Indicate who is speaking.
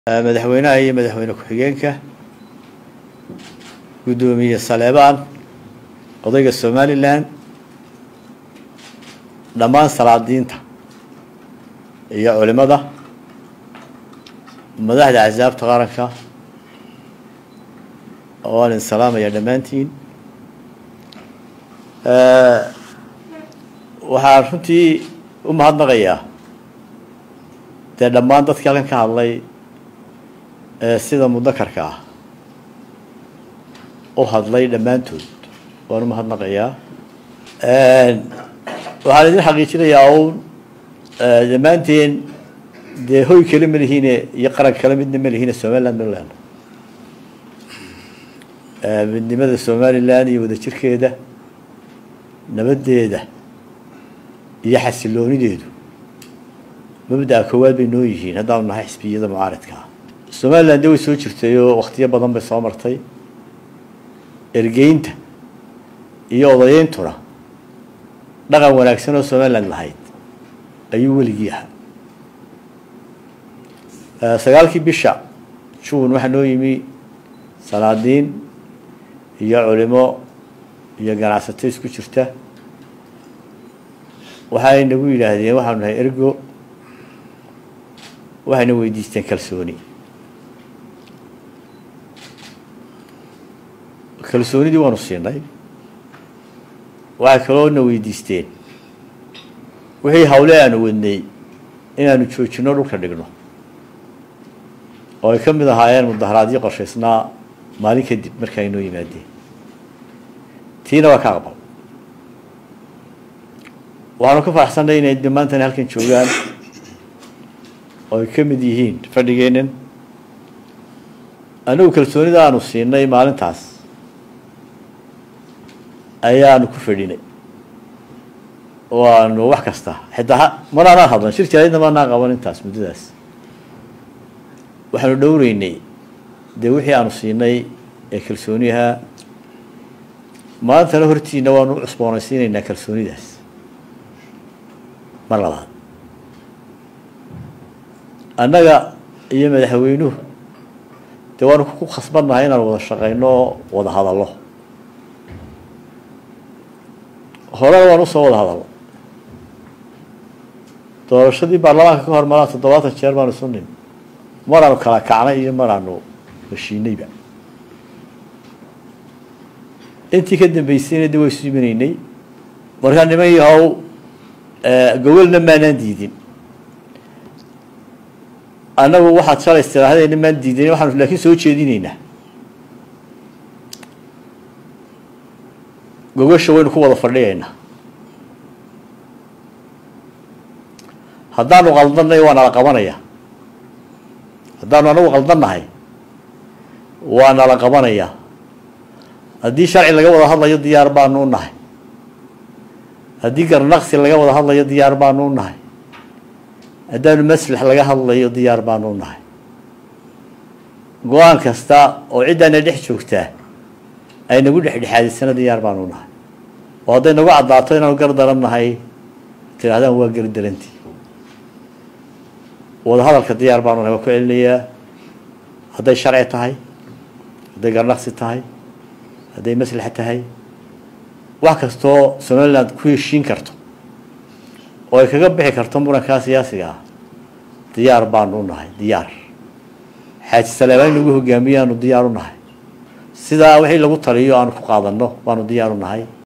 Speaker 1: madaxweynaha iyo madaxweyne ku-xigeenka guddoomiye saleebaan odayga somalilan dhammaan salaadiinta iyo culimada madaxda axsaabta qaranka waan idin salaamaya dhammaantiin waxaan runtii u mahadnaqayaa dee dhammaan dadkii halkan ka hadlay sida mudakarka ah u hadlay dhammaantood waan u mahadnaqayaa waxaan idin xaqiijinayaa uun dhammaanteen dee hoy kale ma lihiine iyo qaran kale midna ma lihiine somaliland maryland midnimada somalilan iyo wadajirkeeda nabaddeeda iyo xasiloonideedu mabda'a koowaad bay noo yihiin haddaanu nahay xisbiyada mucaaradka ah somaliland de way soo jirtay oo waktiyo badan bay soo martay ergeynta iyo odayeyntuna dhaqan wanaagsan oo somaliland lahayd ayuu weligii ahaa sagaalkii bisha juun waxaa noo yimi salaadiin iyo culimo iyo ganacsato isku jirta waxay nagu yidhaahdeen waxaanu nahay ergo waxayna weydiisteen kalsooni kalsoonidii waanu siinay waxay kaloo na weydiisteen wixii hawle aanu wadnay inaanu joojino dhulka dhigno oo ay ka mid ahaayeen mudaharaadyo qorshaysnaa maalin kadib marka ay noo yimaadeen tiina waa ka aqbal waxaanu ka faraxsannay inay de maantana halkan joogaan oo ay ka mid yihiin fadhigeennan anigu kalsoonida aanu siinay maalintaas ayaanu ku fadhinay oo aanu wax kasta xitaa manaanaan hadlan shir jaraydna maanaan qaban intaas muddadaas waxaanu dhowreynay dee wixii aanu siinay ee kalsooniyahaa maantana hortiina waanu u cusboonaysiinaynaa kalsoonidaas mar labaad annaga iyo madaxweynuhu dee waanu ku khasbannahay inaanu wada shaqayno oo wada hadallo horena waan usoo wada hadalno doorashadii baarlamaanka ka hor maraa toddobaatan jeer baanu isu nin maraanu kala kacnay iyo maraanu heshiinayba intii ka dambeysayna de waa isu imanaynay markaa niman yahow gawalna maanaan diidin annagu waxaad shalay istiraahadeyna maan diidin waxaanu laakiin soo jeedinaynaa gogasha waynu ku wada fadhiyaynaa haddaanu qaldanay waa nala qabanaya haddaanu anagu qaldannahay waa nala qabanaya haddii sharci laga wada hadlayo diyaar baanu u nahay haddii garnaqsi laga wada hadlayo diyaar baanu u nahay haddaanu maslax laga hadlayo diyaar baanu u nahay go-aan kasta oo ciddaana dhex joogtaa ay nagu dhexdhexaadisana diyaar baanu u nahay oo hadday nagu caddaato inaanu gar daran nahay tidhahdaan waa gari darantii wada hadalka diyaar baanu nahay waa ku celinayaa hadday sharci tahay hadday garnaqsi tahay hadday maslaxa tahay wax kastoo somaliland ku heshiin karto oo ay kaga bixi karto murankaa siyaasiga ah diyaar baanu u nahay diyaar xaaji saleebaan in lagu hogaamiyo aanu diyaar u nahay sidaa wixii lagu taliyo aanu ku qaadanno baanu diyaar u nahay